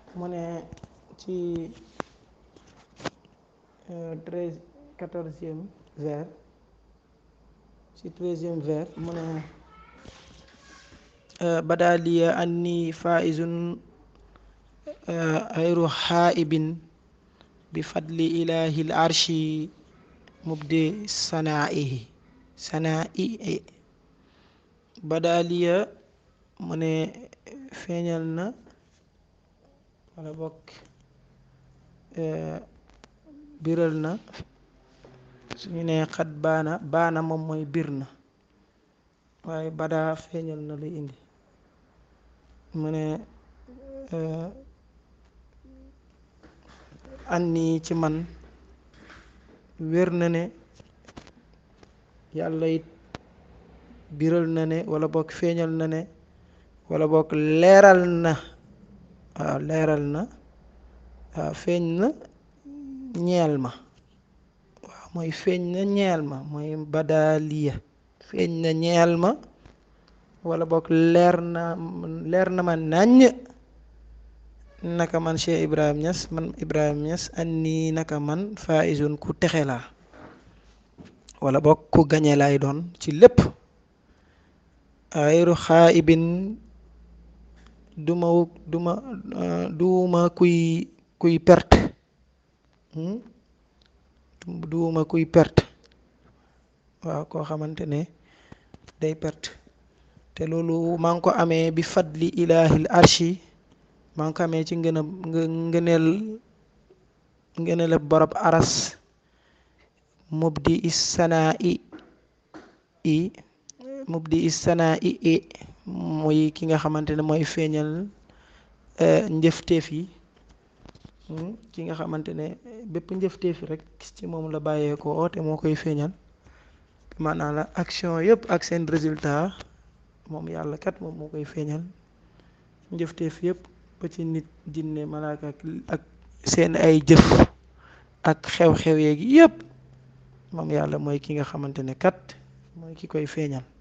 mu ne ci treize quatorzième vers ci treizième vers mu ne badaliya anni faizun ayru xaaibin bi fadli ilahi l arshi mubdi sanaihi sanai badaliya mu ne feeñal na wala bokk biral na suñu ne xat baana baana moom mooy bir na waaye badaa feeñal na lay indi mu ne anni ci man wér na ne yàlla it biral na ne wala bokk feeñal na ne wala bokk leeral na waaw leeral na waaw feeñ na ñeel ma waaw mooy feeñ na ñeel ma mooy badaaliya feeñ na ñeel ma wala bokk leer na leer na ma nàññ naka man Cheikh Ibrahim Niass man Ibrahim Niass anni naka man faizun ku texe laa wala bokk ku gañe laay doon ci lépp ayru xaaibin duma duma duuma kuy kuy perte duuma kuy perte waaw koo xamante ne day perte te loolu maa ngi ko amee bi fadli ilahil arshi maa ngi ko amee ci ngën a ngëneel ngëneel borob aras mubdi is sanaa i i mubdi is sanaa i i muy ki nga xamante ne mooy feeñal njëfteef yi ki nga xamante ne bépp njëfteef rek ci moom la bàyyeekoo te moo koy feeñal maanaam la action yëpp ak seen résultat moom yàlla kat moom moo koy feeñal njëfteef yëpp ba ci nit jinne malaaka ak seen ay jëf ak xew-xew yeeg yëpp moom yàlla mooy ki nga xamante ne kat mooy ki koy feeñal